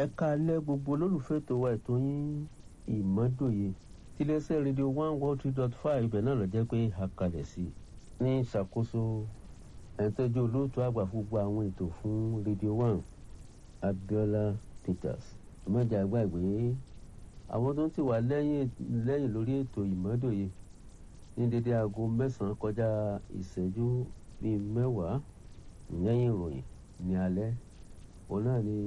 ẹ káalẹ́ gbogbo olólùfẹ́ tó wa ètò yín ìmọ́dòye tiléeṣẹ́ rédíò one one three dot five ibẹ̀ náà lọ jẹ́ pé àkàlẹ̀ sí ní ìṣàkóso ẹ̀ńtọ́jú olóòtú àgbà fún gbogbo àwọn ètò fún rédíò one Abiola Peters ìmọ̀jà gbàgbé àwọn tó ń tì wá lẹ́yìn lẹ́yìn lórí ètò ìmọ́dòye ní dédé aago mẹ́sàn-án kọjá ìṣẹ́jú bíi mẹ́wàá lẹ́yìn ìròyìn ní alẹ́ òun náà ni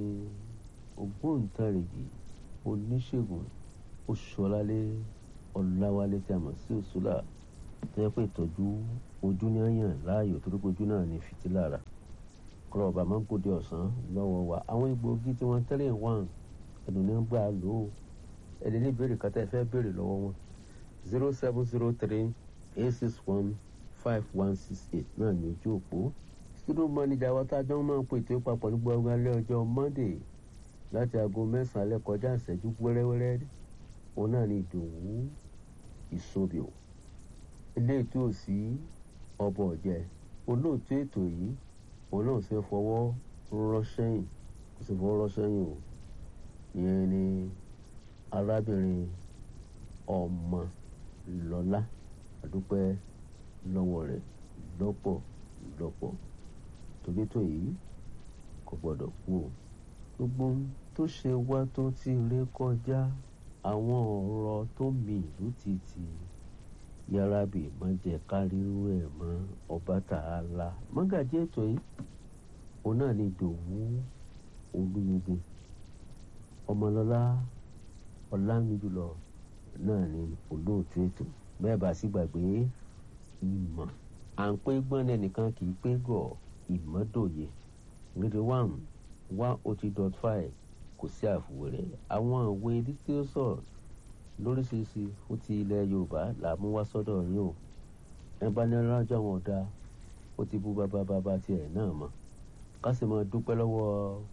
ògbóǹtarìgì oníṣègùn oṣùọlálé ọláwálé tí a mọ̀ sí òṣùlà tó yẹ pé ìtọ́jú ojú ní àyàn láàyò torí pé ojú náà ní fìtílà rà kúrọ̀ ọba máa ń gòdè ọ̀sán lọ́wọ́ wa àwọn egbòogi tí wọ́n tẹ́lẹ̀ wà ẹnu ní gbà lò ó ẹni ní ìbéèrè kátà ẹ fẹ́ béèrè lọ́wọ́ wọn zero seven zero three eight six one five one six eight náà ní ojú òpó studio manager wa tá a jọ máa ń pè tó papọ̀ ní gbọ́ngàn alẹ́ ọjọ́ monday láti aago mẹ́sàn-án alẹ́ kọjá ìṣẹ́jú wẹ́rẹ́wẹ́rẹ́ òun náà ní ìdòwú ìsobìò ilé ètò òsì ọbọ̀ ọ̀jẹ̀ olóòtú ètò yìí òun náà ṣe fọwọ́ rọ́ṣẹ́yìn kò sì fọwọ́ rọ́ṣẹ́yìn o ìyẹn ni arábìnrin ọmọ lọ́lá àdúpẹ́ lọ́wọ́ rẹ̀ lọ́pọ̀ lọ́pọ̀ torí tó yìí kò gbọ́dọ̀ kú o gbogbo tó ṣe wá tó ti ré kọjá àwọn ọ̀rọ̀ tó mì ìlú títì yàrá bì má jẹ́ káríwó ẹ̀ mọ́ ọba tààlà mọ́gàjì ètò yìí òun náà ni dòwú olúyege ọmọlọ́lá ọ̀làmìjùlọ náà ni olóòtú ètò bẹ́ẹ̀ bá sì gbàgbé ìmọ̀ à ń pé gbọ́n ẹnìkan kì í pé gọ̀ ìmọ̀dòye rédíò one one oh three dot five kò sí àfùwẹ̀rẹ̀ àwọn ìwé lítírọ́sọ̀ lóríṣiríṣi fún ti ilẹ̀ yorùbá là mú wá sọ́dọ̀ yín o ẹ bá ní rájọ́ wọn ọ̀dà ó ti bú bàbá bàbá tiẹ̀ náà mọ́ ká sì máa dúpẹ́ lọ́wọ́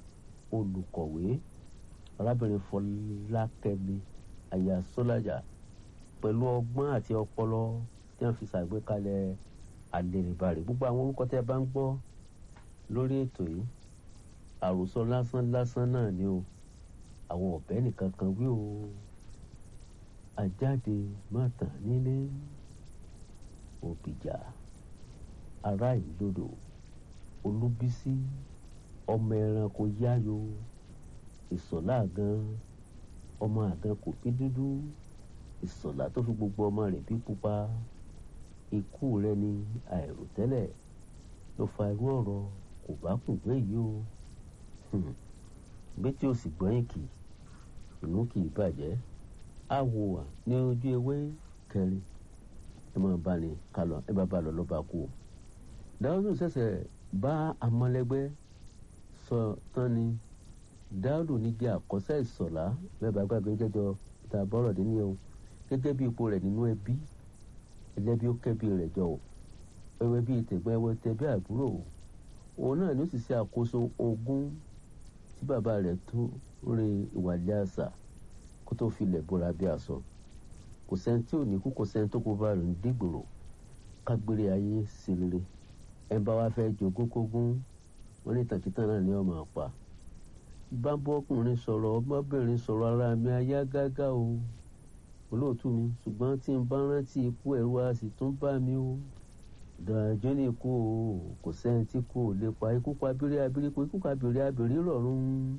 olùkọ̀wé arábìnrin fọlákẹ́mi aya sọ́lájà pẹ̀lú ọgbọ́n àti ọpọlọ tí wọ́n fi ṣàgbékalẹ̀ àlèrèbàrè gbogbo àwọn orúkọ tẹ́ ẹ bá ń gbọ́ lórí ètò yìí àròsọ lásán lásán náà ni o àwọn ọ̀bẹ nìkan kan wí o àjáde má tàn nílé òbíjà ará ìlódò olúbísí ọmọ ẹranko yáyo ìsọ̀lá gan ọmọ àgàn kò bí dúdú ìsọ̀lá tó fi gbogbo ọmọ rẹ̀ bí pupa ikú rẹ ni àìròtẹ́lẹ̀ ló fa irú ọ̀rọ̀ kò bá kùn gbé yìí o gbé tí o sì gbọ́yìn kì inú kì í bàjẹ́ á wò wá ní ojú ewé kẹrin ẹ máa bá ní kálọ ẹ bá bá lọ ló bá kú o. dáúdù ṣẹ̀ṣẹ̀ bá amọ̀lẹ́gbẹ́ sọ tán ni dáúdù ní jẹ́ àkọsẹ́ ìsọ̀lá bẹ́ẹ̀ bá gbàgbé jẹ́jọ́ ta bọ́rọ̀ dé ní o gẹ́gẹ́ bí ipò rẹ̀ nínú ẹbí ẹlẹ́bí ó kẹ́bí rẹ̀ jọ o ẹwẹ́ bíi tẹ̀gbẹ́ ẹwẹ́ tẹ̀bí àbúrò o òun náà ló sì ṣe àkóso ogún tí bàbá rẹ̀ tó re ìwàlẹ̀ àṣà kó tó filẹ̀ bóra bí aṣọ kò sẹ́ni tí ò ní kú kò sẹ́ni tó kó bá rẹ̀ ń dìgbòrò kágbére ayé sí rere ẹ bá wá fẹ́ jogún kógún wọn ní tàkìtàn náà ní ọmọ àpá bá bọ́kùnrin sọ̀rọ̀ ọmọbìnrin sọ̀rọ̀ ara mi ayá gágá o olóòtú mi ṣùgbọ́n tí n bá rántí ikú ẹ̀rù a sì tún bá mi o dàjọ́ ní ikú o kò sẹ́ni tí kò lè pa ikú pa abiri abiri kò ikú pa abiri abiri rọ̀rùn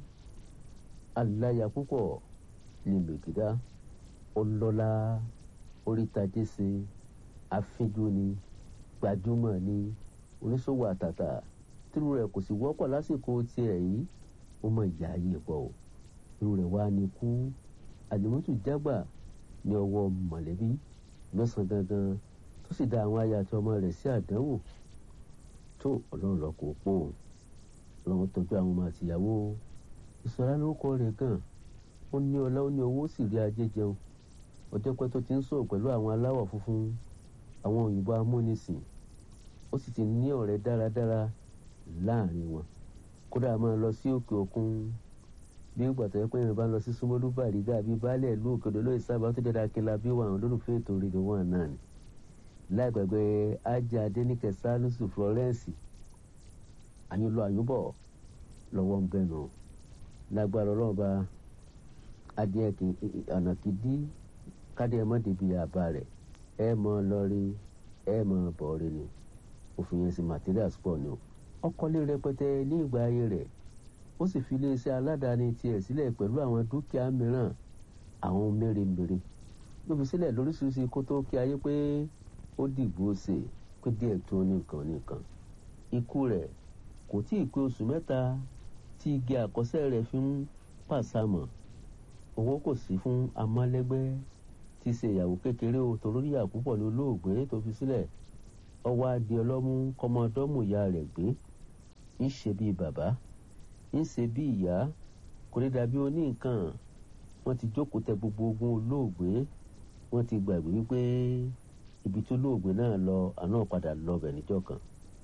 aláya púpọ̀ ní mègídá ọlọ́lá orítajẹ́sẹ̀ afínjú ni gbajúmọ̀ ni oníṣòwò àtàtà tírú rẹ̀ kò sì wọ́pọ̀ lásìkò tiẹ̀ yìí ó mọ ìyá ayé pọ̀ o irú rẹ̀ wá ní kú àlùmọ́tò jágbà ní ọwọ́ mọ̀lẹ́bí lọ́sàn-án gangan tó sì dá àwọn aya àti ọmọ rẹ̀ sí àdánwò tó ọlọ́run lọ kó pọ̀ ọlọ́run tọ́jú àwọn ọmọ àtìyàwó ìsọ̀rá lórúkọ rẹ̀ gan ó ní ọlá ó ní owó sì rí ajé jẹun ọjọ́ pẹ́ tó ti ń sọ̀rọ̀ pẹ̀lú àwọn aláwọ̀ funfun àwọn òyìnbó amúnisìn ó sì ti ní ọ̀rẹ́ dáradára láàrin wọn kódà máa lọ sí òkè òkun bí ìgbà tó yẹ pé yorùbá lọ sí súnmọ́lú bàrígà bíi baálé ìlú òkèdè lóye sábà tó dẹ́ra akínlá bí wà àwọn olólùfẹ́ ètò rédíò wọn náà ni láìpẹ̀gbẹ́ ajá adéníkẹ́ sálùsù florence àyùnlọ àyùnbọ̀ lọ́wọ́ ń bẹ̀nu lágbára ọlọ́ọ̀ba adìẹ kì ọ̀nà kì í dí kádìẹ mọ́ débi àbá rẹ̀ ẹ mọ́ lọ́rí ẹ mọ́ bọ̀ọ̀rẹ́ ni òfin yẹn sí materials pọ̀ ni o ọkọ̀lé rẹpẹtẹ ní ìgbà ayé rẹ̀ ó sì fi iléeṣẹ́ aládàáni tiẹ̀ sílẹ̀ pẹ̀lú àwọn dúkìá mìíràn àwọn mèremère ló fi sílẹ̀ lóríṣiríṣi kó tó kí ayé pé ó dìgbò ṣe pé díẹ̀ tó nìkan nìkan ikú rẹ̀ kò tí ì pé oṣù mẹ́ta tí igi àkọsẹ́ rẹ̀ fi ń pàṣàmọ̀ owó kò sí fún amálẹ́gbẹ́ tí ṣe ìyàwó kékeré o torí ìyà púpọ̀ ní olóògbé tó fi sílẹ̀ ọwọ́ adìẹ ọlọ́mú kọ́mọdọ́mù ìyá rẹ̀ gbé ń ṣe bíi bàbá ń ṣe bíi ìyá kò ní dàbí oní nǹkan wọ́n ti jókòó tẹ gbogbo ogun olóògbé wọ́n ti gbàgbé wípé ibi tó olóògbé náà lọ àná padà lọ bẹ̀ níjọ́ kan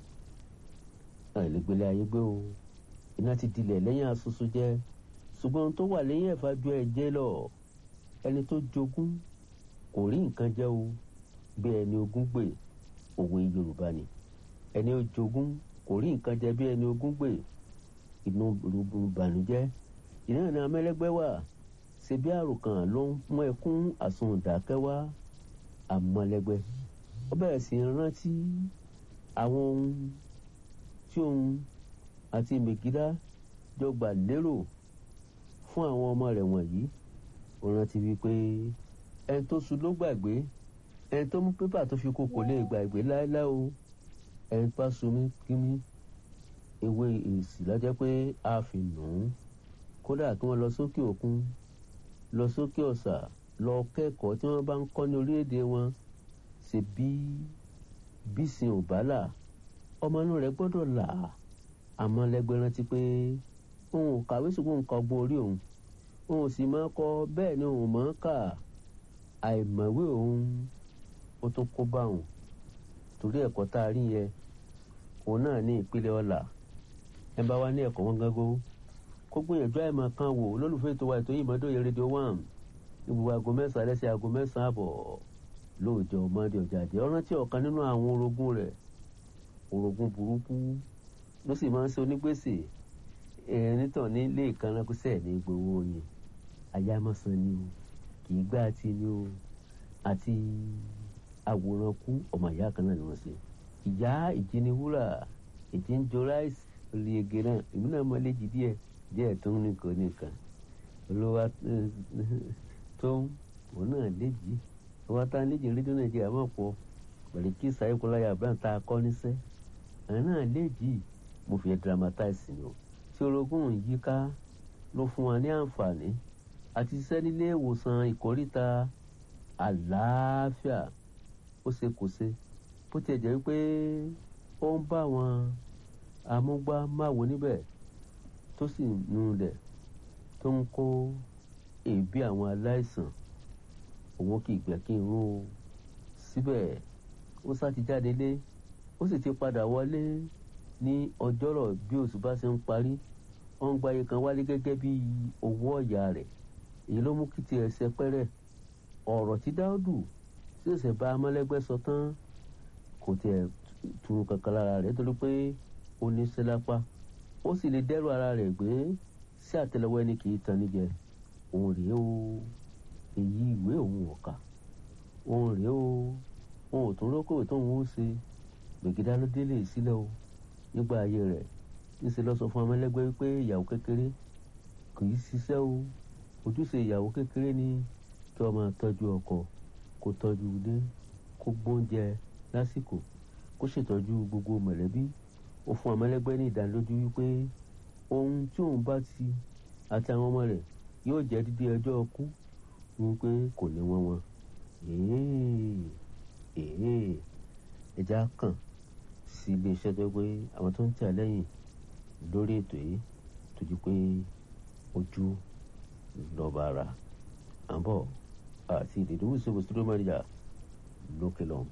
àìlègbélé ayé gbé o iná ti dilẹ̀ lẹ́yìn asusu jẹ́ ṣùgbọ́n ohun tó wà lẹ́yìn ẹ̀fà ju ẹ̀jẹ̀ lọ ẹni tó jogún kò rí nǹkan jẹ́ o bí ẹni ogún gbè òwe yorùbá ni ẹni ó jogún kò rí nǹkan jẹ bí ẹni ogún gbè inú rúbu bànújẹ́ ìnáwó ní amẹ́lẹ́gbẹ́ wà ṣe bí àròkàn ló ń mú ẹkún àsundàkẹ́ wá àmọ́lẹ́gbẹ́ ó bẹ̀rẹ̀ sí rántí àwọn ohun tí òun àti mègídá jọ gbà lérò fún àwọn ọmọ rẹ̀ wọ̀nyí ó rántí wípé ẹni tó sun ló gbàgbé ẹni tó mú pépà tó fi kó kò lè gbàgbé láéláé o ẹni tó bá sun mí kí mí ewé èsì lọ́jọ́ pé a fi nù ún kódà kí wọ́n lọ sókè òkun lọ sókè ọ̀sà lọ kẹ́kọ̀ọ́ tí wọ́n bá ń kọ́ ní orílẹ̀-èdè wọn ṣe bí bísìn ò bá là ọmọ inú rẹ̀ gbọ́dọ̀ là àmọ́ lẹ́gbẹ́ rántí pé òun ò kàwé ṣùgbọ́n nǹkan ọgbọ́n orí òun òun sì máa kọ bẹ́ẹ̀ ni òun máa kà àìmọ̀wé òun ó tún kó bá òun torí ẹ̀kọ́ tá a rí yẹn òun náà ní ìpínlẹ̀ ọ̀la ẹ bá wá ní ẹ̀kọ́ wọn gángó kó gbìyànjú àìmọ̀ kan wò lólùfẹ́ ètò wa ètò yìí mọ́dọ̀ yẹn rédíò one ní gbogbo aago mẹ́sàn-án lẹ́sẹ̀ aago mẹ́sàn-án àbọ̀ lóòjọ́ mọ́dé ọjà àjẹ́ ọ̀rán tí ọ̀kan nínú àwọn orogún rẹ̀ orogún burúkú ló sì máa ń ṣe onígbèsè ẹ̀rín tàn ní ilé ìkànnà kó sẹ̀ ní gbowó yẹn ayámọ̀sán ni o kì í gbá àti ni o àti àwòrán kú ọmọ ìyá kan náà ni wọ́n ṣe ìyá ìjíniwúrà ìjì ń jọ ráìsì orí ege náà èmi náà mọ léjì díẹ̀ díẹ̀ tó ń nìkan nìkan olówó tó ń òun náà léjì ọwọ́ tá a léjì rédíò nàìjíríà mọ̀ pọ̀ pẹ̀lú kí sàyẹ́kọ́láyà abraham tá a kọ́ níṣẹ́ àwọn náà léjì mo fi dramatize ni o tí orogún yíká ló fún wa ní àǹfààní àti ṣiṣẹ́ nílé ìwòsàn ìkórìtà àlàáfíà ó ṣe kò ṣe bó tiẹ̀ jẹ́ pé ó ń bá wọn amúgbámáwo níbẹ̀ tó sì nulẹ̀ tó ń kó èébì àwọn aláìsàn òun kì í gbẹ́ kí n rún o síbẹ̀ ó sá ti jáde lé ó sì ti padà wọlé ní ọjọ́rọ̀ bí oṣù bá ṣe ń parí wọ́n ń gbáyé kan wálé gẹ́gẹ́ bí owó ọ̀yà rẹ̀ èyí ló mú kí tiẹ̀ ṣe pẹ́rẹ́ ọ̀rọ̀ tí dáúdù ṣẹ̀ṣẹ̀ bá amọ́lẹ́gbẹ́ sọ tán kò tiẹ̀ tunu kankan lára rẹ̀ torí pé ó ní sẹ́lápá ó sì lè dẹ́rù ara rẹ̀ gbé sí àtẹ́lẹwọ́ ẹni kì í tan níjẹ òun rèé o èyí ìwé òun ọ̀kà òun rèé o òun ò tún rókòwé tóun ó ṣe gbègédá ló délé sílẹ̀ o nígbà ayé rẹ̀ níṣẹ́ lọ sọ fún amẹ́lẹ́gbẹ́ wípé ìyàwó kékeré kì í ṣiṣẹ́ o ojúṣe ìyàwó kékeré ni kí wọ́n máa tọ́jú ọkọ kó tọ́jú ilé kó gbóúnjẹ lásìkò kó ṣètọ́jú gbogbo mọ̀lẹ́bí ó fún amẹ́lẹ́gbẹ́ ní ìdánilójú wípé ohun tí òun bá ti àti àwọn ọmọ rẹ̀ yóò jẹ́ dídí ẹjọ́ ọkú wípé kò ní wọ́n wọn ẹja kàn sí iléeṣẹ́ tó pé àwọn tó ń tẹ̀ lẹ́yìn lórí ètò yìí tó di pé ojú lọ́ba ara àbọ̀ àti ìdìdúwò ìṣòwò studio manager lókè lọ́hùn.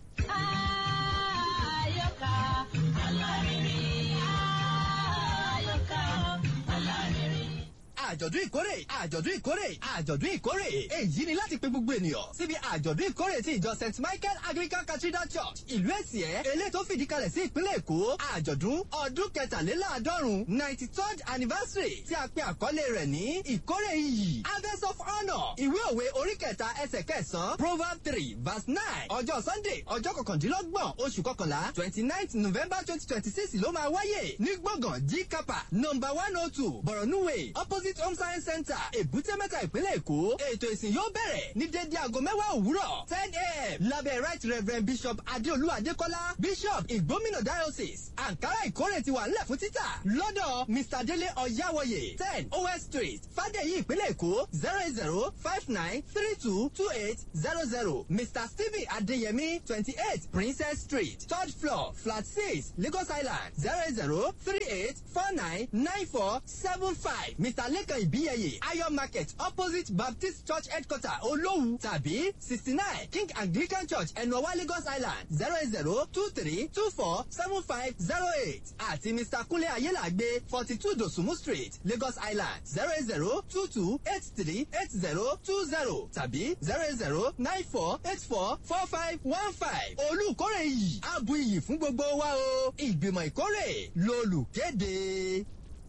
Ayọ̀ká alárinrin. Ayọ̀ká alárinrin. àjọ̀dún ìkórè àjọ̀dún ìkórè àjọ̀dún ìkórè èyí ni láti pe gbogbo ènìyàn síbi àjọ̀dún ìkórè ti ìjọ st michael anglican cathedral church ìlú èsìẹ́ eléyìí tó fìdí kalẹ̀ sí ìpínlẹ̀ èkó àjọ̀dún ọdún kẹtàléláàádọ́rùn ninety third anniversary tí a pe àkọlé rẹ̀ ní ìkórè iyì harvest of honour ìwé òwe orí kẹta ẹsẹ̀ kẹsàn-án proverb three verse nine ọjọ́ sunday ọjọ́ kọkàndínlọ́gbọ̀n oṣù kọkànlá twenty ninth november twenty twenty six ló máa wáyé ní gbọ̀ngàn g kapa number one oh two borno way opposite home science center èbúté mẹ́ta ìpínlẹ̀ èkó ètò ìsìn yóò bẹ̀rẹ̀ ní dédé aago mẹ́wàá òwúrọ̀ ten a.m. lábẹ́ right reverend bishop adéolú adékọ́lá bishop ìgbómìnà diocese ankara ìkórè ti wà nílẹ̀ fún títà lọ́dọ̀ mr délé ọ̀yáwọ̀yè ten os street fàdéyí ìpínlẹ̀ èkó zero eight zero five nine three two two eight zero zero mr stephen adéyẹmí twenty eight princess street third floor flat six lagos island zero eight zero three eight four nine nine four seven five mr lekan ibiyeye ayo market opposite baptist church headquarter olówu tàbí sixty nine king anglican church ẹnuọwá lagos island zero eight zero two three two four seven five zero eight àti mr kunle ayélàgbé forty two dosumu street lagos island zero eight zero two two eight three eight zero two zero tàbí zero eight zero nine four eight four four five one five olùkórè yìí abu iyì fún gbogbo wa o ìgbìmọ̀ ìkórè lolùkéde.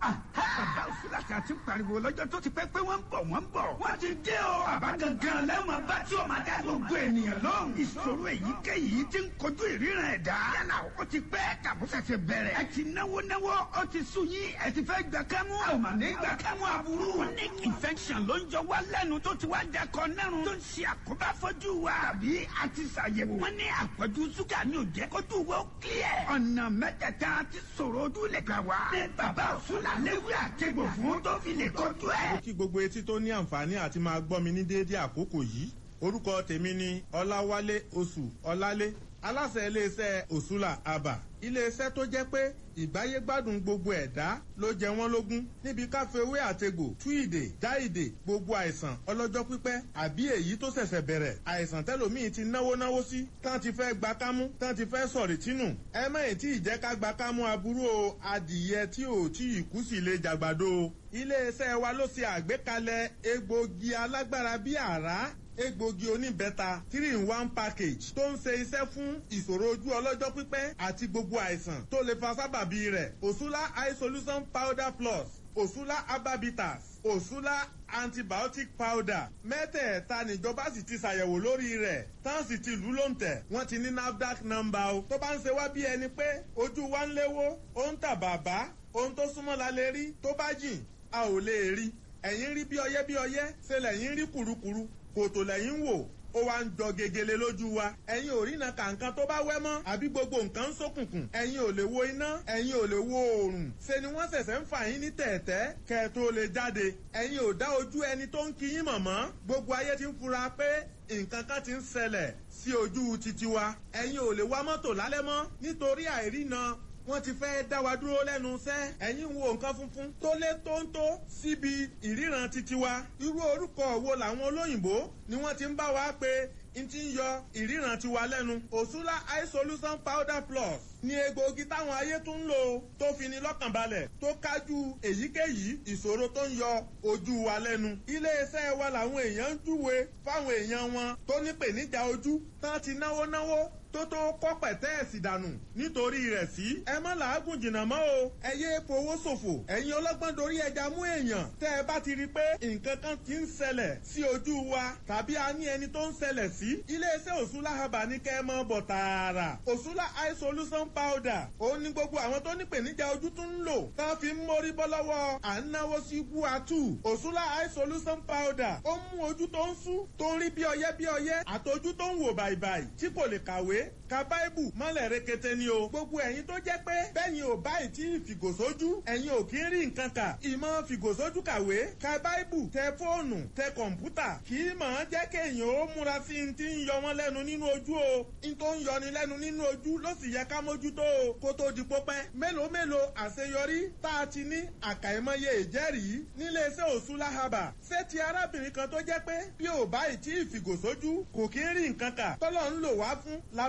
bàbá òsínlàṣà ti pariwo lọ́jọ́ tó ti pẹ́ pé wọ́n ń bọ̀ wọ́n ń bọ̀. wọ́n ti dé o. bàbá gangan lẹ́wọ̀n bá tí o máa dá gbogbo ènìyàn lóhùn. ìṣòro èyíkéyìí ti ń kojú ìríran ẹ̀dá. yálà ó ti pẹ́ tàbúṣẹ̀ṣẹ̀ bẹ̀rẹ̀. ẹ ti náwó náwó ó ti sú yín ẹ ti fẹ́ gbà kẹ́mú. a ò mà ní gbà kẹ́mú aburú. chronic infection ló ń jọ wá lẹ́nu tó ti wá dẹkọ nẹ́rùn. tó ń ṣe àkóbá fọ́jú wa. tàbí a ti ṣàyẹ̀wò. wọ́n ní àpọ̀jù ṣúgà ní òjẹ́ kójú wo clear. ọ̀nà mẹ́tẹ̀ẹ̀ta ti sọ̀rọ̀ ojú lè gbà wá. ní bàbá òṣùlà léwé àtẹ̀gbò fún tó fi lè kọjú ẹ̀. mo kí gbogbo etí tó ní àǹfààní àti máa gbọ́ mi ní déédéé àkókò yìí orúkọ tèmi ni ọláwálé oṣù ọlálé aláṣẹ iléeṣẹ́ òṣùlà àbà iléeṣẹ́ tó jẹ́ pé ìgbáyégbádùn gbogbo ẹ̀dá ló jẹ wọ́n lógún níbi káfíwé àtegbò tú ìdè já ìdè gbogbo àìsàn ọlọ́jọ́ pípẹ́ àbí èyí tó ṣẹ̀ṣẹ̀ bẹ̀rẹ̀ àìsàn tẹ́lòmíì ti náwó náwó sí tán ti fẹ́ gba kámú tán ti fẹ́ sọ̀rì tínú ẹ mẹ́yìn tí ìjẹ́ ká gba kámú aburú o adìyẹ tí ò tí ì kú sí lè jàgbàdo o iléeṣẹ́ wa ló ṣe àgbékalẹ̀ egbògi alágbára bíi àrá egbògi oníbẹ́ta three in one package tó ń ṣe iṣẹ́ fún ìṣòro ojú ọlọ́jọ́ pípẹ́ àti gbogbo àìsàn tó lè fa sábàbí rẹ̀ òṣùlá eye solution powder plus òṣùlá ababitas òṣùlá antibiotic powder mẹ́tẹ̀ẹ̀ta níjọba sì ti ṣàyẹ̀wò lórí rẹ̀ tán sì ti lù ú lóǹtẹ̀ wọ́n ti ní nafdac number o tó bá ń ṣe wá bí ẹni pé ojú wa ń léwó ó ń tà bàbá ohun tó súnmọ́ la lè rí tó bá jìn a ò lè rí ẹ̀yìn rí bí ọyẹ́ bí ọyẹ́ ṣe lẹ́yìn rí kùrukùru kòtò lẹ́yìn wò ó wá ń jọ gegele lójú wa ẹ̀yin ò rína kàǹkan tó bá wẹ́ mọ́ àbí gbogbo nǹkan ń ṣókùnkùn ẹ̀yin ò lè wo iná ẹ̀yin ò lè wo oòrùn ṣe ni wọ́n ṣẹ̀ṣẹ̀ ń fà yín ní tẹ̀ẹ̀tẹ́ kẹ́ ẹ tó lè jáde ẹ̀yin ò dá ojú ẹni tó ń kí yín mọ̀mọ́ gbogbo ayé ti ń fura pé nǹkan kan ti ń ṣẹlẹ̀ sí ojú titi wa ẹ̀yin ò lè wá mọ́tò lálẹ́ mọ́ nítorí àìrína wọ́n ti fẹ́ dá wa dúró lẹ́nu iṣẹ́ ẹ̀yin wo nǹkan funfun tó lé tóńtó síbi ìríran titi wa irú orúkọ wo làwọn olóyìnbó ni wọ́n ti ń bá wa pé n ti ń yọ ìríran tiwa lẹ́nu òṣùlá eye solution powder plus ní egbòogi táwọn ayé tún ń lò tó fi ni lọ́kàn balẹ̀ tó kájú èyíkéyìí ìṣòro tó ń yọ ojú wa lẹ́nu. iléeṣẹ́ wa làwọn èèyàn ń júwe fáwọn èèyàn wọn tó ní pèníjà ojú tán ti náwó náwó tó tó kọ́ pẹ̀tẹ́ẹ̀sì dànù nítorí rẹ̀ sí. ẹ má làágùn jìnnà mọ́ o ẹ yé fowó ṣòfò ẹ̀yin ọlọ́gbọ́n dorí ẹja mú èèyàn tẹ́ ẹ bá ti rí i pé nǹkan kan ti ń ṣẹlẹ̀ sí ojú wa tàbí a ní ẹni tó ń ṣẹlẹ̀ sí. iléeṣẹ́ òṣùlá haba ní kẹ́ ẹ mọ́ bọ̀ tààrà òṣùlá eye solution powder òun ni gbogbo àwọn tó ní pèníjà ojú tún ń lò tá fi ń mórí bọ́ lọ́wọ́ à ń náwó sí guatu òṣùlá eye solution powder ó mú ojú tó ń sú tó ń rí bí ọyẹ́ bí ọyẹ́ àtọjú tó ń wò bàìbàì tí kò lè kàwé ka báìbù mọ́lẹ̀ rekete ni o. gbogbo ẹ̀yin tó jẹ́ pé bẹ́yìn ò báyìí tí fìgòsójú ẹ̀yin ò kí ń rí nǹkan kà. ìmọ̀ fìgòsójú kàwé ka báìbù tẹ fóònù tẹ kọ̀ǹpútà kì í mọ̀ ọ́n jẹ́ kéèyàn ó múra sí i ti ń yọ wọ́n lẹ́nu nínú ojú o. n tó ń yọni lẹ́nu nínú ojú ló sì yẹ ká mójútó o kó tó di pópẹ́. mélòó mélòó àṣeyọrí tá a ti ní àkàìmọye ìjẹ́rìí níléeṣẹ́ òṣùlá haba. ṣé ti arábìnrin kan tó jẹ́ pé bí ò báyìí tí ìfìgòsójú kò kí ń rí nǹkan kà tọ́lọ́ ń lò wá fún la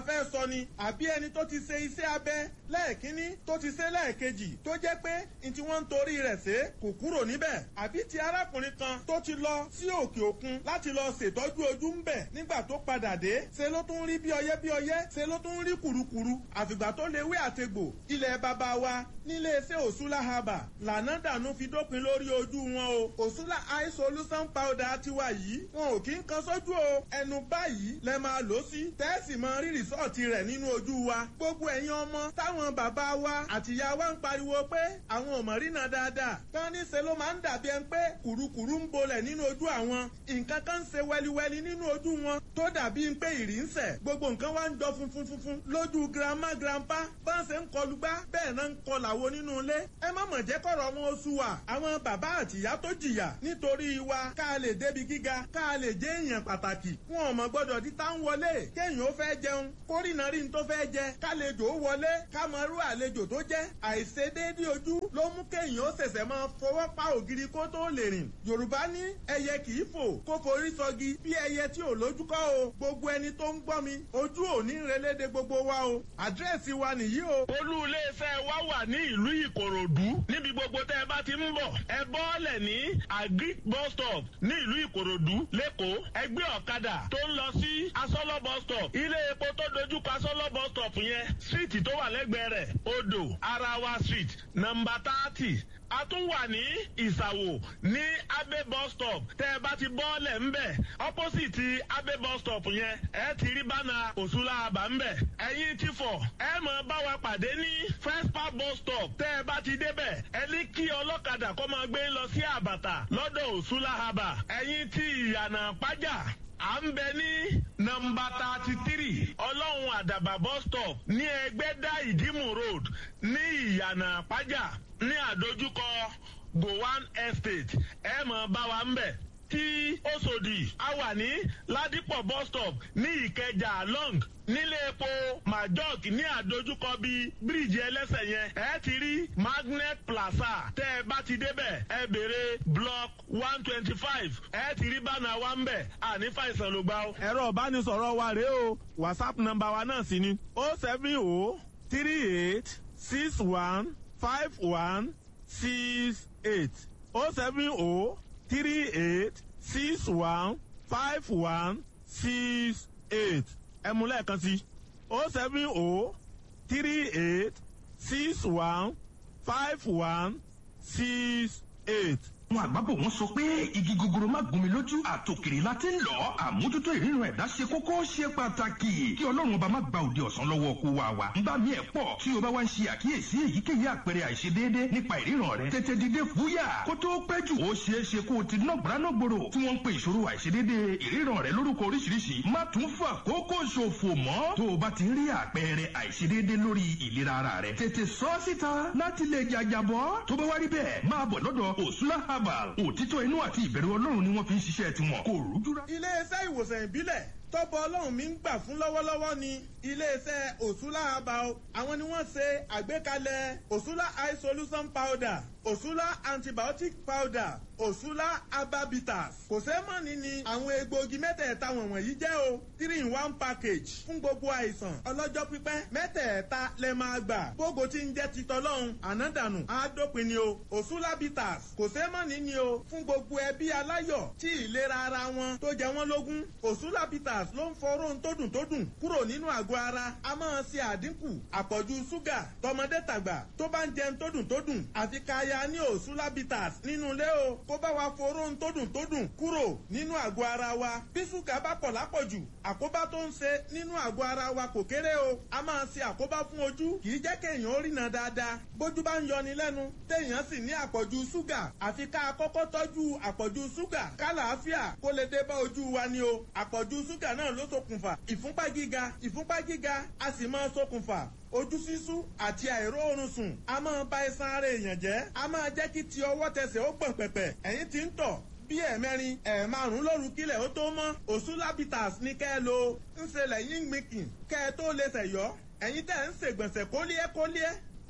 fẹ́ sọ ni àbí ẹni tó ti ṣe iṣẹ́ abẹ lẹ́ẹ̀kínní tó ti ṣe lẹ́ẹ̀kejì tó jẹ́ pé n tí wọ́n ń torí rẹ̀ ṣe kò kúrò níbẹ̀ àbí ti arákùnrin kan tó ti lọ sí òkè òkun láti lọ ṣètọ́jú ojú ń bẹ̀ nígbà tó padà dé ṣe ló tún rí bí ọyẹ́ bí ọyẹ́ ṣe ló tún rí kùrukùru àfìgbà tó lè wé àtegbò ilẹ̀ bàbá wa nílé iṣẹ́ òṣùlá haba lànà dànù fi dópin lórí ojú wọn o òṣùlá eye solution powder tiwa yìí wọn ò kí ń kan sójú o ẹnu báyìí lẹ máa lò sí tẹ́ẹ̀sì mọ rí rìsọ́ọ̀tì rẹ̀ nínú ojú wa gbogbo ẹ̀yin ọmọ táwọn bàbá wa àtìyá wa ń pariwo pé àwọn ò mọ̀ rínà dáadáa tán ní ṣe ló máa ń dàbí ẹni pé kùrukùru ń bolẹ̀ nínú ojú àwọn nǹkan kan ń ṣe wẹliwẹli nínú ojú wọn tó dàbí pé ìrì ń sẹ̀ gbogbo nǹkan wá ń jọ funfun funfun lójú grandma grandpa bá ń ṣe ń kọlu gbá bẹ́ẹ̀ náà ń kọlà wo nínú ilé ẹ má mọ̀ jẹ́ kọ̀rọ̀ wọn oṣù wa àwọn bàbá àtìyá tó jìyà nítorí wa ká lè débi gíga ká lè jẹ́ èèyàn pàtàkì wọn ò mọ̀ gbọ́dọ̀ di tá ń wọlé kéèyàn ó fẹ́ jẹun kórìnà rí n tó fẹ́ jẹ kálejò ó wọlé ká mọ irú àlejò tó jẹ́ àìṣedéédé ojú ló mú kéèyàn ó ṣẹ̀ṣẹ̀ máa fọwọ́ pa ògiri kó tó lè rìn yorùbá ní ẹyẹ kì í fò kó forí sọgi bí ẹyẹ tí ò lójú kọ́ o gbogbo ẹni tó ń gbọ́ mi ojú ò ní relédè gbogbo wa o àdírẹ́sì wa nìyí o. olú iléeṣẹ́ wa wà ní ìlú ìkòròdú níbi gbogbo tẹ́ ẹ bá ti ń bọ̀ ẹ bọ́ọ̀lẹ̀ ní agric bus stop ní ìlú ìkòròdú lẹ́kọ̀ọ́ ẹgbẹ́ ọ̀kadà tó ń lọ sí asọ́lọ́ bus stop ilé epo tó dojú kọ asọ́lọ́ bus stop yẹn síìtì tó wà lẹ́gbẹ̀ẹ́ rẹ̀ odò arawa street nọmba thirty a tún wà ní ìsàwò ní abe bus stop tẹ ẹ bá ti bọ́ọ̀lẹ̀ ńbẹ̀ opposite abe bus stop yẹn ẹ ti rí bánà òṣùlá àbá ńbẹ̀ ẹ̀yin ti fọ̀ ẹ mọ̀ bá wa pàdé ní first park bus stop tẹ ẹ bá ti débẹ̀ ẹ ní kí ọlọ́kadà kó máa gbé lọ sí àbàtà lọ́dọ̀ òṣùlá àbà ẹ̀yin ti ìyànà pàjá à ń bẹ ní nọmba thirty three ọlọ́run àdàbà bus stop ní ẹgbẹ́dá ìdímù road ní ìyànà pàjá ní àdójúkọ gowan estate ẹ mọ̀ bá wa ń bẹ̀ tí Òṣòdì a wà ní ládìpọ̀ bus stop ní ìkẹjà long nílé epo majok ní àdójúkọ bíi bíríìjì ẹlẹ́sẹ̀ yẹn ẹ ti rí magnet plaza tẹ́ ẹ bá ti débẹ̀ ẹ béèrè block one twenty five ẹ ti rí bánà wa ń bẹ̀ àní fàìsàn ló gbà ó. ẹ̀rọ ìbánisọ̀rọ̀ wa rèé o whatsapp nọ́mbà wa náà sì ni o seven o three eight six one five one six eight o seven o three eight six one five one six eight ẹ mú lẹ́ẹ̀kan sí o seven o three eight six one five one six eight àwọn àgbàbọ̀ wọn sọ pé igi gogoro má gún mi lójú àtòkèrè la ti ń lọ àmójútó ìrírun ẹ̀dá ṣe kókó ṣe pàtàkì kí ọlọ́run ọba má gba òde ọ̀sán lọ́wọ́ kó wa wa nígbà míì ẹ̀ pọ̀ tí o bá wá ń ṣe àkíyèsí èyíkéyìí àpẹẹrẹ àìṣedéédé nípa ìríran rẹ tètè dìde fúyà kó tó pẹ́ jù ó ṣeé ṣe kó o ti ná gbọ́dọ̀ tí wọ́n ń pe ìṣòro àìṣedéédé ìríran rẹ lórúkọ oríṣiríṣi má tún fà kókó ṣòfò mọ́ tó o bá ti rí àpẹẹrẹ àìṣedéédé lórí ìlera ara rẹ tètè sọ síta láti lè jàjàbọ́ tó bá wá rí bẹ́ẹ̀ máa bọ̀ lọ́dọ̀ òṣùlá herbal òtítọ́ inú àti ìbẹ̀rù ọlọ́run ni wọ́n fi ń ṣiṣẹ́ tiwọn kò rújúra. iléeṣẹ́ ìwòsàn ìbílẹ̀ tọ́pọ̀ ọlọ́run mi ń gbà fún lọ́wọ́lọ́wọ́ ni iléeṣẹ́ òṣùlá herbal àwọn ni wọ́n ṣe àgbékalẹ̀ òṣùlá eye solution powder òṣùlá antibiotic powder òṣùlá ababitas kò sẹ́mọ̀nì ni àwọn egbòogi mẹ́tẹ̀ẹ̀ta wọ̀nyí jẹ́ o three in one package fún gbogbo àìsàn ọlọ́jọ́ pípẹ́ mẹ́tẹ̀ẹ̀ta lẹ máa gbà gbogbo tí ń jẹ́ titọ́ lọ́hùn ànádànù àádópin ni o òṣùlá bitters kò sẹ́mọ̀nì ni o fún gbogbo ẹbí aláyọ̀ tí ìlera ara wọn tó jẹ wọ́n lógún òṣùlá bitters ló ń foró tó dùn tó dùn kúrò nínú àgọ́ ara a máa ṣe àdínkù àpọ̀jù ṣúgà tọmọdé tàgbà tó bá ń jẹun tó dùn tó dùn àfi káya ní òṣùlá bitters nínú ilé o kó bá wa foró tó dùn tó dùn kúrò nínú àgọ́ ara wa bí ṣúgà bá pọ̀ lápọ̀jù àkóbá tó ń ṣe nínú àgọ́ ara wa kò kéré o a máa ṣe àkóbá fún ojú kì í jẹ́ kéèyàn ó rìnà dáadáa bójú bá ń yọni lẹ́nu téèyàn sì ní àpọ̀jù ṣúgà àfi ká kọ́kọ́ tọ́jú àpọ̀jù ṣúgà kálàáfíà kó lè dé bá ojú wa ni o àpọ̀jù ṣúgà náà ló ṣokùnfà ìfúnpá gíga ìfúnpá gíga a sì máa ṣokùnfà ojú sísú àti àìróorun sùn a máa ba iṣan ara èèyàn jẹ́ a máa jẹ́ kí ti ọwọ́ tẹsẹ̀ ó gbọ̀n pẹ̀pẹ̀ ẹ̀yìn tí ń tọ̀ bí ẹ̀mẹrin ẹ̀ẹ̀márùn lóru kílẹ̀ ó tó mọ́ òṣùlábìtàs ní kẹ́ ẹ lo ń ṣe lẹ́yìn gbìnkìn kẹ́ ẹ tó lè ṣẹ̀yọ́ ẹ̀yin tẹ̀ ń ṣègbọ̀nsẹ̀ kólíẹ́ kólíẹ́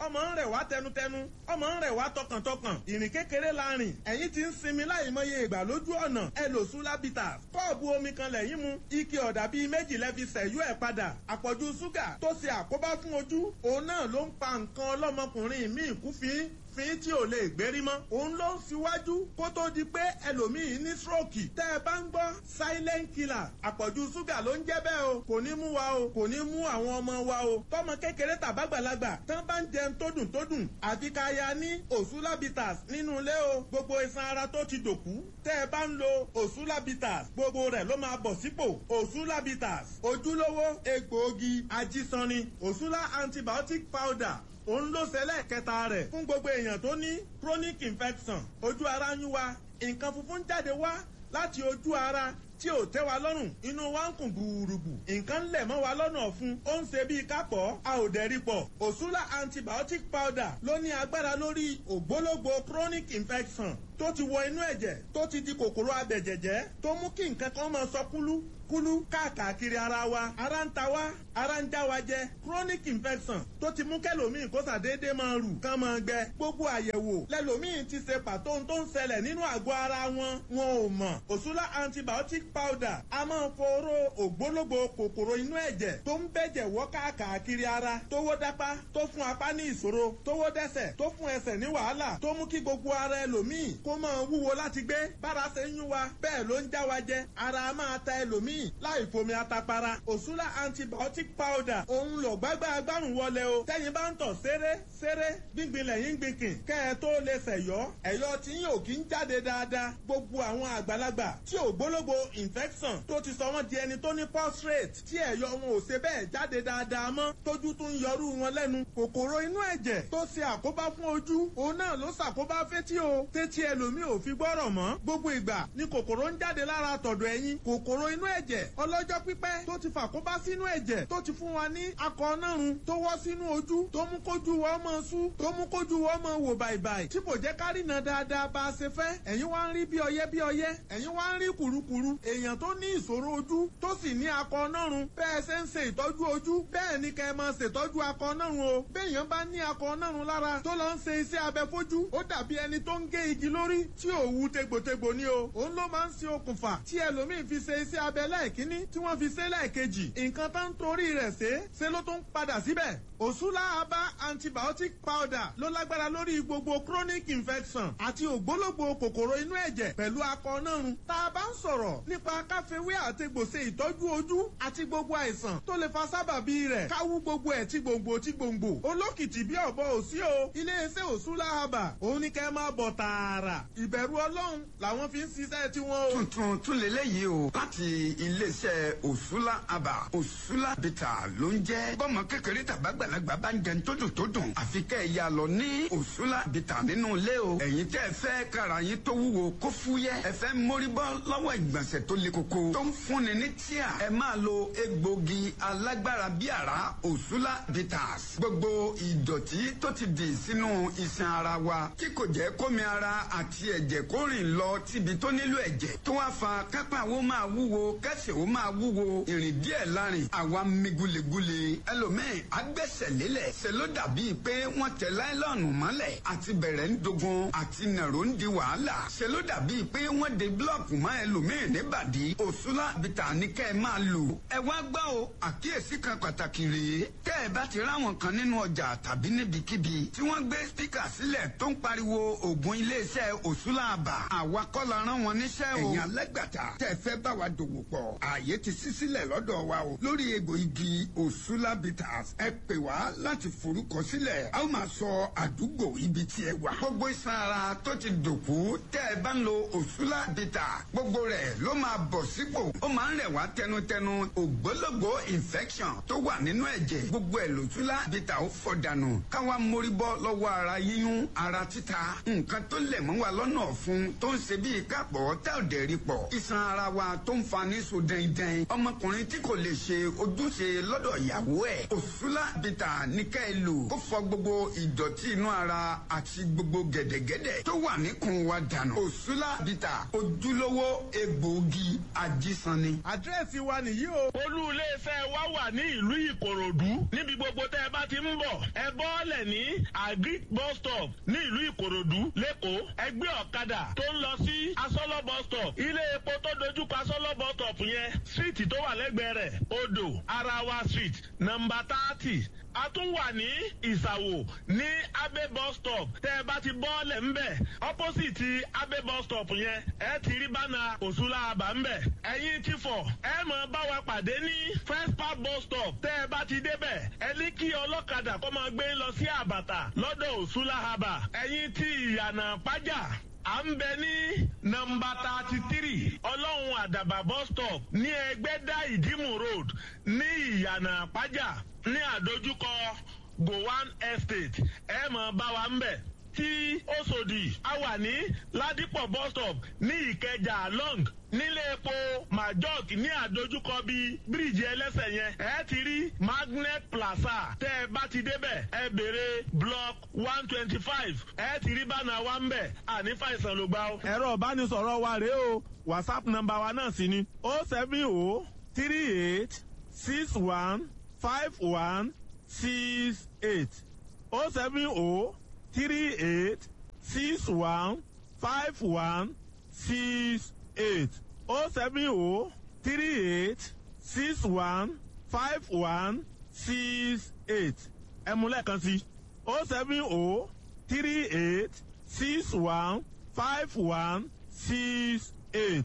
ọmọ ń rẹ̀ wá tẹnutẹnu ọmọ ń rẹ̀ wá tọkàntọkàn ìrìn kékeré la rìn ẹ̀yìn ti ń sinmi láì mọye ìgbà lójú ọ̀nà ẹ lò sùlábìtà kọ́ọ̀bù omi kan lẹ́yìn mu ike ọ̀dà bíi méjì lẹ́fi sẹ̀yú ẹ̀ padà àpọ̀jù ṣúgà tó ṣe àkóbá fún ojú òun náà ló ń pa nǹkan ọlọ́mọkùnrin míì kú fín fín tí ò lè gbérí mọ́. òun ló ń síwájú kó tó di pé ẹlòmíì ní stroke. tẹ́ ẹ bá ń gbọ́ silent killer àpọ̀jù ṣúgà ló ń jẹ́ bẹ́ẹ̀ o kò ní mú wa o kò ní mú àwọn ọmọ wa o. tọmọ kékeré tàbágbàlagbà tán bá ń jẹun tó dùn tó dùn àfi ká ya ní òṣùlábìtàs nínú ilé o gbogbo iṣan ara tó ti dòkú. tẹ́ ẹ bá ń lo òṣùlábìtàs gbogbo rẹ̀ ló máa bọ̀ sípò òṣùlábìtàs ojúlówó egbòogi ajísanni òṣùlá antibiotic powder òun ló ṣẹlẹ̀ kẹta rẹ̀ fún gbogbo èèyàn tó ní chronic infection ojú ara ń yún wa nǹkan funfun jáde wá láti ojú ara tí ò tẹ́ wa lọ́rùn inú wa ń kùn gbùrùgbù nǹkan ń lẹ̀ mọ́ wa lọ́nà ọ̀fun ó ń ṣe bíi kápọ̀ a ò dẹ̀ rí pọ̀ òṣùlá antibiotic powder ló ní agbára lórí ògbólógbò chronic infection tó ti wọ inú ẹ̀jẹ̀ tó ti di kòkòrò abẹ̀jẹ̀jẹ̀ tó mú kí nǹkan kan máa sọ kúlú kúlú káàkiri ara wa ara ń ta wa ara ń já wa jẹ chronic infection tó ti mú kẹlòmíì kó sàdédé máa rù kán máa gbẹ gbogbo àyẹ̀wò lẹlòmíì ti ṣe pàtó tó ń ṣẹlẹ̀ nínú àgọ́ ara wọn wọn ò mọ̀ òṣùlá antibiotic powder a máa foró ògbólógbò kòkòrò inú ẹ̀jẹ̀ tó ń bẹ̀jẹ̀ wọ́ káàkiri ara tó wó dápá tó fún apá ní ìṣòro tó wó dẹ́sẹ̀ tó fún ẹsẹ̀ ní wàhálà tó mú kí gbogbo ara ẹlòmíì kó máa wúwo láti gbé bára ṣe ń yún wa bẹ́ẹ̀ ló ń já wa jẹ ara máa ta ẹlòmíì láì fomi atapara òṣùlá antibiotic powder òun lò gbágbá agbárùn wọlé o tẹ́yin bá ń tọ̀ ṣeré ṣeré gbíngbin lẹ́yìn gbìnkìn kẹ́ ẹ tó lè ṣẹ̀yọ́ ẹ̀yọ́ tí yín ò kí ń jáde dáadáa gbogbo àwọn àgbàlagbà tí ò gbólógbò infection tó ti sọ wọ́n di ẹni tó ní prostate tí ẹ̀yọ́ wọn ò ṣe bẹ́ẹ̀ jáde dáadáa mọ́ tójú tún ń yọrú wọn lẹ́nu kòkòrò inú ẹ̀jẹ̀ tó ṣe àkóbá fún ojú òun náà ló ṣàkóbá fétí o tétí ẹlòmíì ò fi gbọ́rọ̀ mọ́ gbogbo ìgbà ni kòkòrò ń jáde lára tọ̀dọ̀ ẹ̀yìn kòkòrò inú ẹ̀jẹ̀ ọlọ́jọ́ pípẹ́ tó ti fàkóbá sínú ẹ̀jẹ̀ tó ti fún wa ní akọ nárun tó wọ́ sínú ojú tó mú kójú wọ́n mọ́ sú tó mú kójú wọ́n mọ́ wò bàìbàì tí kò jẹ́ ká rìnà dáadáa bá a ṣe fẹ́ ẹ̀yin wá ń rí bí ọyẹ́ bí ọyẹ́ ẹ̀yin wá ń rí kùrukùru èèyàn tó ní ìṣòro ojú tó sì ní akọ nárun bẹ́ẹ̀ ṣe ń ṣe ìtọ́jú ojú bẹ́ẹ̀ ni kẹ́ ẹ máa ṣètọ́jú akọ nárun o béèyàn bá ní akọ nárun lára tó lọ ń ṣe iṣẹ́ abẹ fojú ó dàbí ẹni tó ń gé igi lórí tí òwú tegbòtegbò ni o òun ló máa ń ṣe okùnfà tí ẹlòmíín fi ṣe iṣẹ́ abẹ lẹ́ẹ̀kínní tí wọ́n fi ṣe lẹ́ẹ̀kejì nǹkan tó ń torí rẹ̀ ṣe ṣe ló tún padà síbẹ̀ òṣùlá abá antibiotic powder ló lágbára lórí gbogbo chronic infection àti ògbólógbò kòkòrò inú ẹ̀jẹ̀ pẹ̀lú akọ nárun tá a bá ń sọ̀rọ̀ nípa káfíwé àtegbòsè ìtọ́jú ojú àti gbogbo àìsàn tó lè fa sábàbí rẹ̀ káwú gbogbo ẹ̀ tí gbòǹgbò tí gbòǹgbò olókìtì bí ọ̀bọ òsí o iléeṣẹ́ òṣùlá abà òun ni kẹ́ máa bọ̀ tààrà ìbẹ̀rù ọlọ́run làwọn fi ń ṣiṣẹ́ tiwọn o. tuntun tún lélẹ́yìí o láti iléeṣẹ́ òṣùlá abà òṣùlá bìtà ló ń jẹ́ bọ́mọ kékeré tàbágbàlagbà bá ń jẹun tó dùn tó dùn àfi kẹ́ ẹ̀ yà lọ ní òṣùlá bìtà nínú ilé o ẹ̀yin tẹ́ ẹ fẹ́ kára yín tó wúwo kó fúyẹ́ ẹ fẹ́ mórí bọ́ lọ́wọ́ ìgbọ̀nsẹ̀ tó le koko tó ń fúnni ní tíà ẹ máa lo egbògi alágbára bí àrá òṣùlá bitters gbogbo ìdọ̀tí tó ti dì sínú iṣan ara wa tí kò jẹ́ kómi ara àti ẹ̀jẹ̀ kó rìn lọ síbi tó nílò ẹ̀jẹ̀ tó wá fa kápá wo máa wúwo kẹsẹ̀ wo máa wúwo ìrìn díẹ̀ lárin àwa mi gulegule ẹlòmíì agbẹ́sẹ̀ lélẹ̀ ṣe ló dàbí pé wọ́n tẹ láìlọ́ọ̀nù mọ́lẹ̀ àti bẹ̀rẹ̀ ń dogun àti nàró ń di wàhálà ṣe ló dàbí pé wọ́n de búlọ̀kù mọ́ ẹlòmíì níbàdí òṣùlá bìtà ní kẹ́ ẹ máa lò ẹ wá gbọ́ o àkíyèsí kan pàtàkì rèé tẹ́ ẹ bá ti ráwọn kan nínú ọjà tàbí níbikíbi tí wọ́n gbé spíkà sílẹ̀ tó ń pariwo ògùn iléeṣẹ́ òṣùlá àbà àwa kọ́ la rán wọn níṣẹ́ o. ẹ̀yin alẹ́gbàtà tẹ́ ẹ fẹ́ bá wa dòwò pọ̀ ààyè ti ṣí sílẹ̀ lọ́dọ̀ wa o lórí egbò igi òṣùlá bitters ẹ pè wá láti forúkọ sílẹ̀ a ó máa sọ àdúgbò ibi tí ẹ wà. gbogbo iṣan ara tó ti dòkú tẹ́ ẹ bá ń lo òṣùlá bitters gbogbo rẹ̀ ló máa bọ̀ sípò ó máa ń rẹ̀ wá tẹnutẹnu ògbólógbò infection tó wà nínú ẹ̀jẹ̀ gbogbo ẹ̀ lòtúlá bitters ó fọ̀ dànù káwa mórí bọ́ lọ́wọ́ ara yíyún ara títa nǹkan tó lẹ̀ mọ́ wa lọ́nà ọ̀fun tó ń ṣe bíi kápọ̀ tá ò dẹ̀ rí pọ̀ iṣan ara wa tó ń fa ní so dẹ́ndẹ́n ọmọkùnrin tí kò lè ṣe ojúṣe lọ́dọ̀ ìyàwó ẹ̀ òṣùlá bitters bìtà ní kẹ́ ẹ lò kó fọ gbogbo ìdọ̀tí inú ara àti gbogbo gẹ̀dẹ̀gẹ̀dẹ̀ tó wà níkùn wa dànù. òṣùlá bìtà ojúlówó egbòogi ajísanni. àdírẹ́sì wa nìyí o. olú iléeṣẹ́ wa wà ní ìlú ìkòròdú níbi gbogbo tẹ́ ẹ bá ti ń bọ̀ ẹ bọ́ọ̀lẹ̀ ní agric bus stop ní ìlú ìkòròdú lẹ́kọ̀ọ́ ẹgbẹ́ ọ̀kadà tó ń lọ sí asọ́lọ́ bus stop ilé epo tó dojúkọ asọ́lọ́ bus stop yẹn síìtì tó wà lẹ́gbẹ̀ẹ́ rẹ̀ odò arawa street nọmba thirty a tún wà ní ìsàwò ní abe bus stop tẹ́ ẹ bá ti bọ́ọ̀lẹ̀ ńbẹ̀ opposite abe bus stop yẹn ẹ ti rí bánà òṣùlá àbá ńbẹ̀ ẹ̀yin ti fọ̀ ẹ mọ̀ bá wa pàdé ní first park bus stop tẹ́ ẹ bá ti débẹ̀ ẹ ní kí ọlọ́kadà kó máa gbé lọ sí àbàtà lọ́dọ̀ òṣùlá àbà ẹ̀yin ti ìyànà pàjá à ń bẹ ní nọmba thirty three ọlọ́run àdàbà bus stop ní ẹgbẹ́dá ìdímù road ní ìyànà pàjá ní àdójúkọ gowan estate ẹ mọ̀ bá wa ń bẹ̀ tí Òṣòdì a wà ní ládìpọ̀ bus stop ní ìkẹjà long nílé epo majok ní àdójúkọ bíi bíríìjì ẹlẹ́sẹ̀ yẹn ẹ ti rí magnet plaza tẹ́ ẹ bá ti débẹ̀ ẹ béèrè block one twenty five ẹ ti rí bánà wa ń bẹ̀ àní fàìsàn ló gbà ó. ẹ̀rọ ìbánisọ̀rọ̀ wa rèé o whatsapp nọ́mbà wa náà sì ni o seven o three eight six one five one six eight o seven o three eight six one five one six eight o seven o three eight six one five one six eight ẹ mú lẹ́ẹ̀kan sí o seven o three eight six one five one six eight.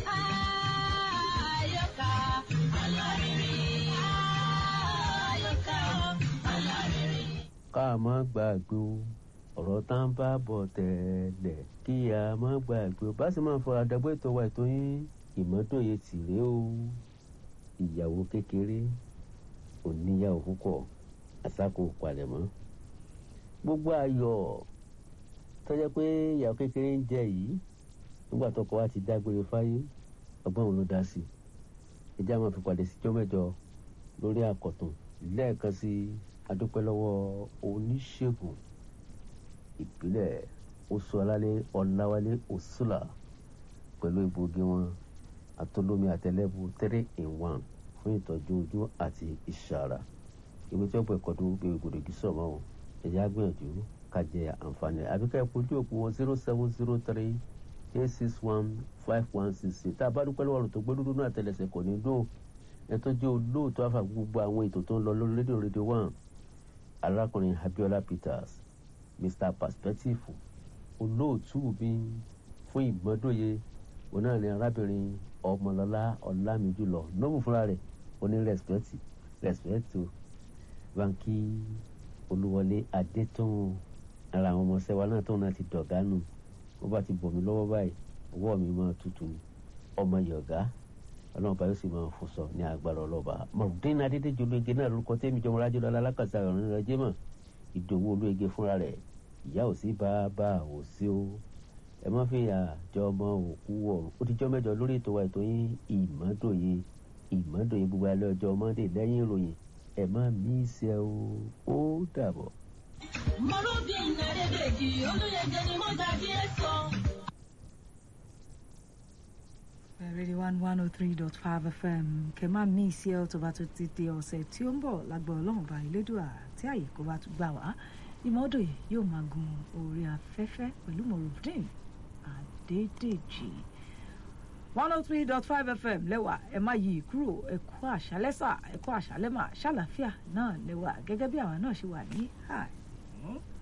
Àyọkà alárinrin. Àyọkà alárinrin. ká má gbàgbé o ọ̀rọ̀ tá ń bá bọ̀ tẹ́lẹ̀ kí a má gbàgbé o bá sì máa fọ àdàgbò ètò wa ètò yín ìmọ́tòye tìrẹ o ìyàwó kékeré oníyàwó púpọ̀ àsákò palẹ̀mọ́ gbogbo ayọ̀ tọ́jọ́ pé ìyàwó kékeré ń jẹ yìí nígbà tọkọ wa ti dágbére fáyé ọgbọ́n òun ló dá sí i ìjà máa fi pàdé síjọ́ mẹ́jọ lórí àkọ̀tún lẹ́ẹ̀kan sí adúpẹ́ lọ́wọ́ oníṣègùn ìbílẹ̀ oṣù alálẹ̀ ọ̀làwálé òṣùlà pẹ̀lú egbògi wọn àtolómi àtẹlẹ́bù three in one fún ìtọ́jú ojú àti ìṣàrà ìwé tí ó pẹ̀ kọ́dún bíi gbòdògì sọ̀mọ́ wọn ẹ̀yà gbìyànjú ká jẹ àǹfààní àbíkẹ́ ìpojú òpó wọn zero seven zero three eight six one five one six six tá a bá dúpẹ́ lọ́wọ́ rẹ̀ tó gbé dúdú náà tẹ̀lẹ̀sẹ̀ kò ní dùn ẹ̀ tó jẹ́ olóòótọ́ àfà gbogbo àwọn ètò tó ń lọ lórí rédíò rédíò one arákùnrin Abiola Peters Mr Perspective olóòtú mi fún ìmọ́dóye òun náà ni arábìnrin ọmọlọ́lá ọ̀làmìjùlọ nọ́ọ̀mù fúnra rẹ̀ ó ní rẹ́spẹ̀tì rẹ́spẹ̀tì o banki olúwọlé adétọ́hún ara àwọn ọmọọṣẹ́ wa náà tóun náà ti dọ̀gá nù bó bá ti bọ̀ mí lọ́wọ́ báyìí ọwọ́ mi máa tutù ni ọmọ yọ̀gá ọlọ́run bá yóò sì máa fò sọ ní agbára ọlọ́ba mọ̀rùndín adédèjì olóye náà lórúkọ tẹ́mi jọmọ rájọ́ lọ́la alákàtà ọ̀rìn rẹ̀ jẹ́mọ̀ ìdòwú olóye fúnra rẹ̀ ìyá ò sí bá bá ò sí o ẹ má fi àjọ ọmọ òkú ọ̀run ó ti jọ́ mẹ́jọ lórí ètò wa ètò yín ìmọ́dòye ìmọ́dòye gbogbo alẹ́ ọjọ́ mọ́ndé lẹ́yìn ìròyìn ẹ má mí í ṣe o ó dàbọ̀. Mọ̀rúbìn Adédèjì olóyèjẹ ni mo gbàgbé ẹ̀ sọ. Radio one one oh three dot five FM kẹ máa mí sí ẹ tó bá tó ti di ọ̀sẹ̀ tí ó ń bọ̀ lágbọ́ ọlọ́run bá ilédùà tí àyè kó bá tún gbà wá ìmọ̀ọ́dọ̀ yìí yóò máa gun orí afẹ́fẹ́ pẹ̀lú Morufdin Adédèjì one oh three dot five FM lẹ́wà ẹ má yí kúrò ẹ kú àṣálẹ́sà ẹ kú àṣálẹ́mà ṣàlàáfíà náà lẹ́wà gẹ́gẹ́ bí àwa náà ṣe wà ní àná.